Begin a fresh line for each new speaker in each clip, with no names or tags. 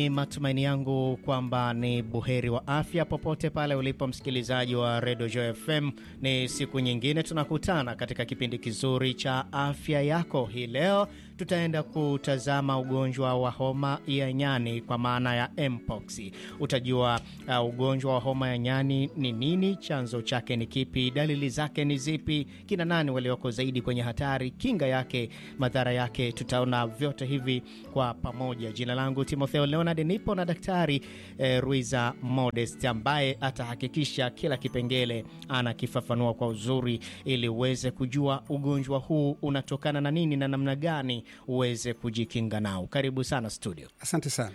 Ni matumaini yangu kwamba ni buheri wa afya popote pale ulipo msikilizaji wa Radio Joy FM. Ni siku nyingine tunakutana katika kipindi kizuri cha afya yako. Hii leo tutaenda kutazama ugonjwa wa homa ya nyani kwa maana ya mpox. Utajua uh, ugonjwa wa homa ya nyani ni nini, chanzo chake ni kipi, dalili zake ni zipi, kina nani walioko zaidi kwenye hatari, kinga yake, madhara yake. Tutaona vyote hivi kwa pamoja. Jina langu Timotheo Leonard, nipo na Daktari eh, Ruiza Modest ambaye atahakikisha kila kipengele anakifafanua kwa uzuri, ili uweze kujua ugonjwa huu unatokana na nini na namna gani uweze kujikinga nao. Karibu sana studio.
Asante sana.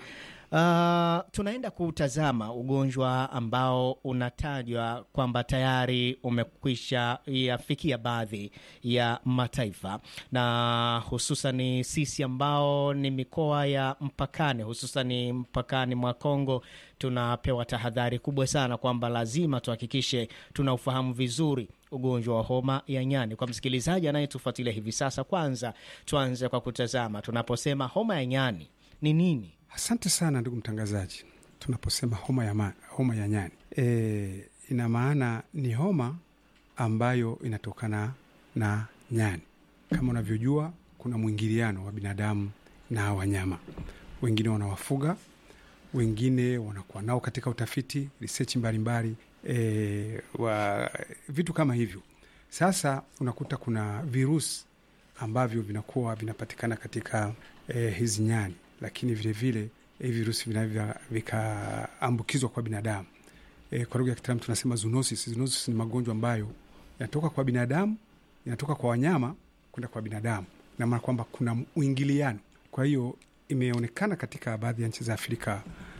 Uh, tunaenda kutazama ugonjwa ambao unatajwa kwamba tayari umekwisha yafikia baadhi ya mataifa na hususan sisi ambao ni mikoa ya mpakani, hususan mpakani mwa Kongo, tunapewa tahadhari kubwa sana kwamba lazima tuhakikishe tunaufahamu vizuri ugonjwa wa homa ya nyani. Kwa msikilizaji anayetufuatilia hivi sasa, kwanza tuanze kwa kutazama, tunaposema homa ya nyani ni nini?
Asante sana ndugu mtangazaji. Tunaposema homa ya, ma, homa ya nyani e, ina maana ni homa ambayo inatokana na nyani. Kama unavyojua, kuna mwingiliano wa binadamu na wanyama. Wengine wanawafuga, wengine wanakuwa nao katika utafiti research mbalimbali e, wa vitu kama hivyo. Sasa unakuta kuna virusi ambavyo vinakuwa vinapatikana katika e, hizi nyani lakini vilevile hivi virusi vinavyo vikaambukizwa kwa binadamu. E, kwa lugha ya kitaalamu tunasema zoonosis. Zoonosis ni magonjwa ambayo yanatoka kwa binadamu, yanatoka kwa wanyama kwenda kwa binadamu, na maana kwamba kuna uingiliano. Kwa hiyo imeonekana katika baadhi ya nchi za Afrika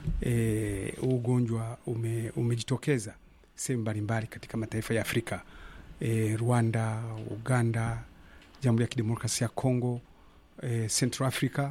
e, ugonjwa ume, umejitokeza sehemu mbalimbali katika mataifa ya Afrika e, Rwanda, Uganda, Jamhuri ya Kidemokrasia ya Kongo, e, Central Africa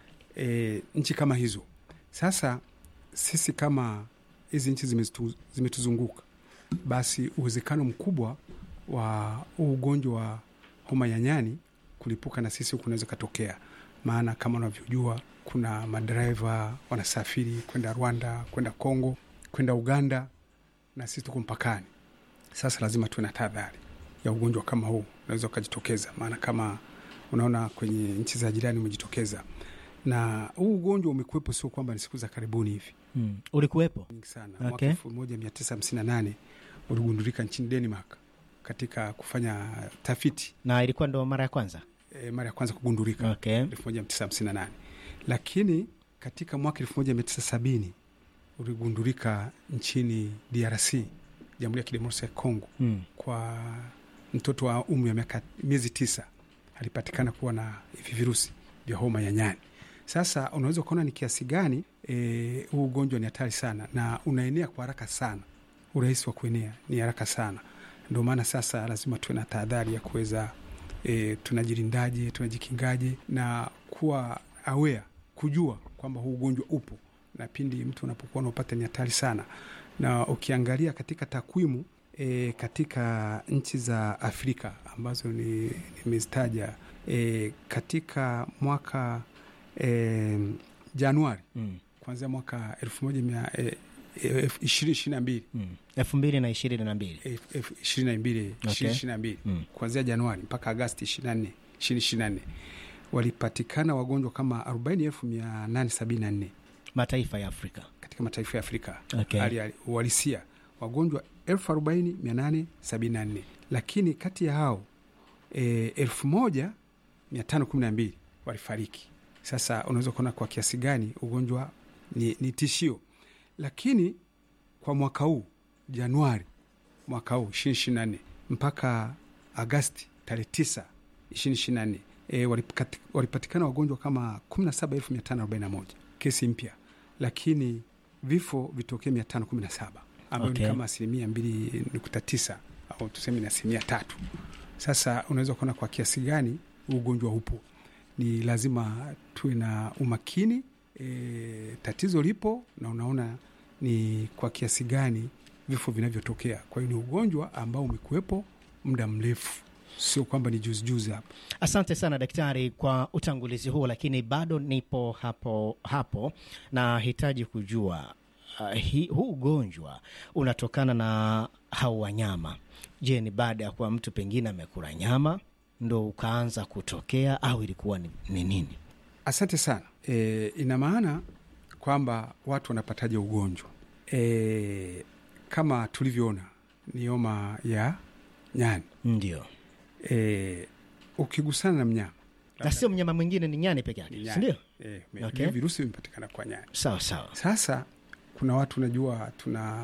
E, nchi kama hizo. Sasa sisi kama hizi nchi zimetuzunguka, basi uwezekano mkubwa wa ugonjwa wa homa ya nyani kulipuka na sisi huku unaweza katokea, maana kama unavyojua kuna madereva wanasafiri kwenda Rwanda, kwenda Kongo, kwenda Uganda na sisi tuko mpakani. Sasa lazima tuwe na tahadhari ya ugonjwa kama huu unaweza ukajitokeza, maana kama unaona kwenye nchi za jirani umejitokeza na huu ugonjwa umekuwepo, sio kwamba ni siku za karibuni hivi.
Hmm. Ulikuwepo
nyingi sana
Okay.
mwaka elfu moja mia tisa hamsini na nane uligundulika nchini Denmark katika kufanya tafiti
na ilikuwa ndo mara ya kwanza.
e, mara ya kwanza kugundulika
Okay.
elfu moja mia tisa hamsini na nane lakini katika mwaka elfu moja mia tisa sabini uligundulika nchini DRC, Jamhuri ya Kidemokrasia ya Kongo,
Hmm. kwa
kwa mtoto wa umri wa miaka miezi tisa alipatikana kuwa na hivi virusi vya homa ya nyani. Sasa unaweza ukaona ni kiasi gani eh, huu ugonjwa ni hatari sana na unaenea kwa haraka sana. Urahisi wa kuenea ni haraka sana, ndio maana sasa lazima tuwe na tahadhari ya kuweza e, tunajilindaje, tunajikingaje na kuwa aware, kujua kwamba huu ugonjwa upo na pindi mtu unapokuwa unaupata ni hatari sana. Na ukiangalia katika takwimu e, katika nchi za Afrika ambazo ni nimezitaja e, katika mwaka e, Januari
Hmm.
kuanzia mwaka elfu moja mia e, e, ishirini ishirini na mbili
Hmm. elfu mbili na ishirini na mbili
elfu- elfu ishirini na mbili
Okay.
ishirini ishirini na mbili
Hmm.
kuanzia Januari mpaka Agasti ishirini na nne ishirini ishirini na nne walipatikana wagonjwa kama arobaini elfu mia nane sabini na nne
mataifa ya Afrika.
katika mataifa ya Afrika
Okay.
hali ya uhalisia wagonjwa elfu arobaini mia nane sabini na nne lakini kati ya hao e, elfu moja mia tano kumi na mbili walifariki. Sasa unaweza kuona kwa kiasi gani ugonjwa ni, ni tishio, lakini kwa mwaka huu Januari mwaka huu ishirini ishirini na nne mpaka Agasti tarehe tisa ishirini ishirini na nne e, walipati- walipatikana wagonjwa kama kumi na saba elfu mia tano arobaini na moja kesi mpya, lakini vifo vitokee mia tano kumi na saba ambayo
Okay.
ni kama asilimia mbili nukta tisa au tuseme ni asilimia tatu. Sasa unaweza kuona kwa kiasi gani huu ugonjwa upo. Ni lazima tuwe na umakini e, tatizo lipo na unaona ni kwa kiasi gani vifo vinavyotokea. Kwa hiyo ni ugonjwa ambao umekuwepo muda mrefu sio kwamba ni juzi juzi hapa.
Asante sana daktari kwa utangulizi huo, lakini bado nipo hapo hapo, nahitaji kujua uh, hi, huu ugonjwa unatokana na hao wanyama. Je, ni baada ya kuwa mtu pengine amekula nyama ndo ukaanza kutokea au ilikuwa ni, ni nini?
Asante sana. E, ina maana kwamba watu wanapataje ugonjwa e, kama tulivyoona ni homa ya nyani
Ndio,
e, ukigusana na mnyama
na sio mnyama mwingine, ni nyani peke
ni
yake,
nyani.
sindio?
E,
Okay.
virusi vimepatikana kwa nyani.
Sawa sawa.
Sasa kuna watu najua tuna